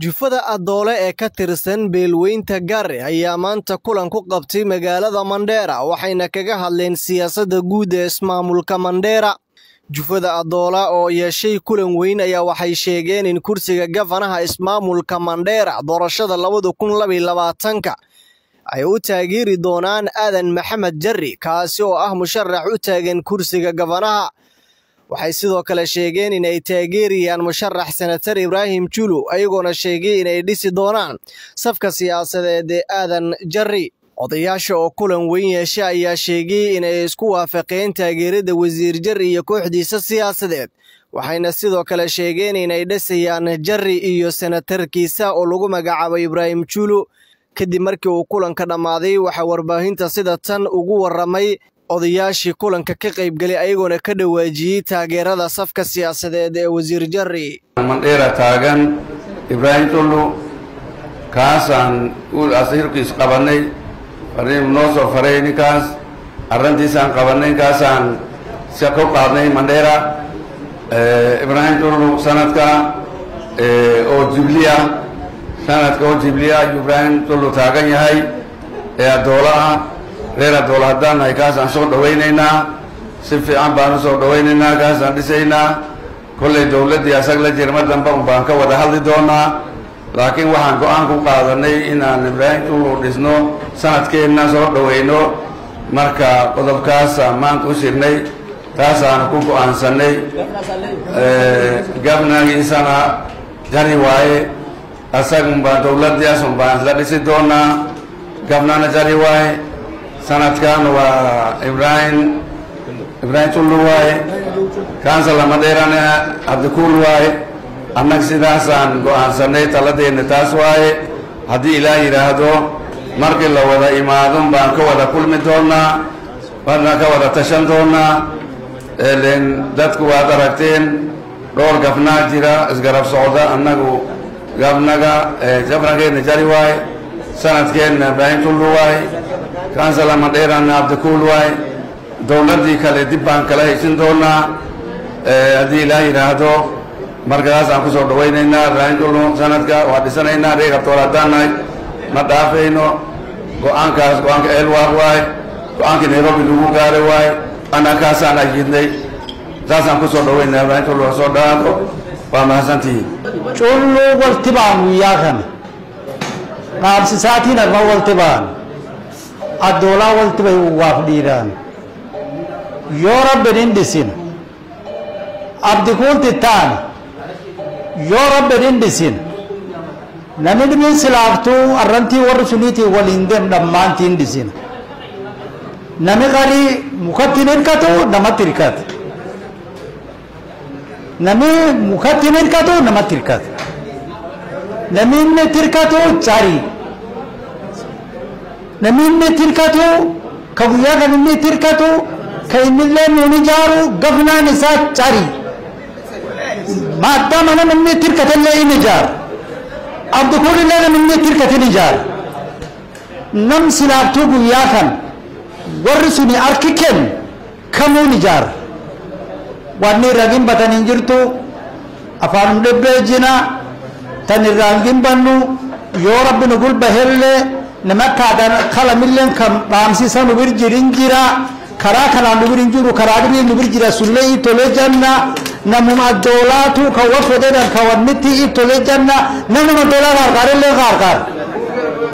jufada adoole ee ka tirsan beelweynta gaare ayaa maanta kulan ku qabtay magaalada mandheera waxayna kaga hadleen siyaasadda guud ee ismaamulka mandheera jufada adoola oo yeeshay kulan weyn ayaa waxay sheegeen in kursiga gafanaha ismaamulka mandheera doorashada labada kun labaiyo labaatanka ay u taageeri doonaan aadan maxamed jarri kaasi oo ah musharax u taagan kursiga gafanaha waxay sidoo kale sheegeen in ay taageerayaan musharax senatar ibraahim julu ayagoona sheegay inay dhisi doonaan safka siyaasadeed ee aadan jarri odayaasha oo kulan weyn yeesha ayaa sheegay inay isku waafaqeen taageerada wasiir jarri iyo kooxdiisa siyaasadeed waxayna sidoo kale sheegeen inay dhisayaan jarri iyo senatarkiisa oo lagu magacaabo ibraahim julu kadib markii uu kulanka dhammaaday waxaa warbaahinta sida tan ugu warramay odayaashii kulanka ka qaybgelay ayagoona ka dhawaajiyey taageerada safka siyaasadeed ee wasiir jarri mandheera taagan ibraahim tullu kaasaan asirkiis qabannay fariin noo soo faray ninkaas arrantiisaan qabannay ninkaasaan si ku qaadnay mandheera ibraahim tullu sanadka oo jibliya sanadka oo jibliya ayuu ibraahim tullu taagan yahay ee addoola ah reer addoola haddaan nahay kaasaan soo dhawaynaynaa si fiican baan u soo dhawaynaynaa kaasaan dhisaynaa kollay dowladdii asag la jirma dambe un baan ka wada hadli doonaa laakiin waxaan go-aan ku qaadanay inaan ibraahim tullu dhisno sanadkeenna soo dhawayno marka qodobkaasaan maanta u shirnay taasaan ku go-aansanay gabnagiisana jari waaye asagun baan dowladdiias un baan isla dhisi doonaa gabnana jari waaye sanadkan waa ibraahim ibraahim tullu waaye kansala madheerana cabdikuul waaye annag sidaasaan go-aansanay taladeenna taas waaye haddii ilaah yidhaahdo markii la wada imaadon baan ka wada kulmi doonaa waana ka wada tashan doonaa len dadku waad aragteen dhowr gafnaa jira isgarab socda annagu gabnaga gabnageenna jari waaye sanadkeenna ibraahim tullu waaye kansala madheerana cabdikuul waaye dowladdii kale dib baan kala heshin doonaa haddii ilaah yidhaahdo markadaasaan ku soo dhawaynaynaa ibraahim tullu sanadka waa dhisanaynaa reeg abtool haddaan nahay ma dhaafayno go-aankaas go-aanka elwar waaye go-aankii nairobi lagu gaaray waaye annakaasaan ayidnay saasaan ku soo dhawaynaa ibraahim tullu ha soo dhawaado waa mahadsantihiin culluu walti baan guyyaa kana qaabsisaatiin arma walti baan addoolaa walti bay waaf dhiiraan yoo rabbin hin dhisin abdikuun tittaan yoo rabbin hin dhisin namni dhimin silaaftuu arrantii warri suniitii waliin dem dhammaantii hin dhisin nami qarii mukatti hin hirkatu namatti hirkata nami mukatti hin hirkatu namatti hirkata nami inni hirkatu carii nami inni hirkatu ka guyyaa kan inni hirkatu ka innillee nuun ijaaru gafnaan isaa carii maaddaa mana namni hirkatallee in ijaaru abdikuun illee namni hirkatin ijaaru nam silaaftuu guyyaa kan warri suni harki kennu kamuun ijaara wanni irra gimbatan hin jirtu afaan dhibbee jina tan irraan gimbannu yoo rabbi nu gulbahellee nama akkaataan kalamilleen kan dhaamsisa nu bir jirin jira karaa kanaan nu bir hin jiru karaa dhibii nu bir jira sullee itolee janna namuma addoolaatu kan wa fedhedan kan wannitti itolee janna namnuma addoolaa qaarqaarillee qaarqaar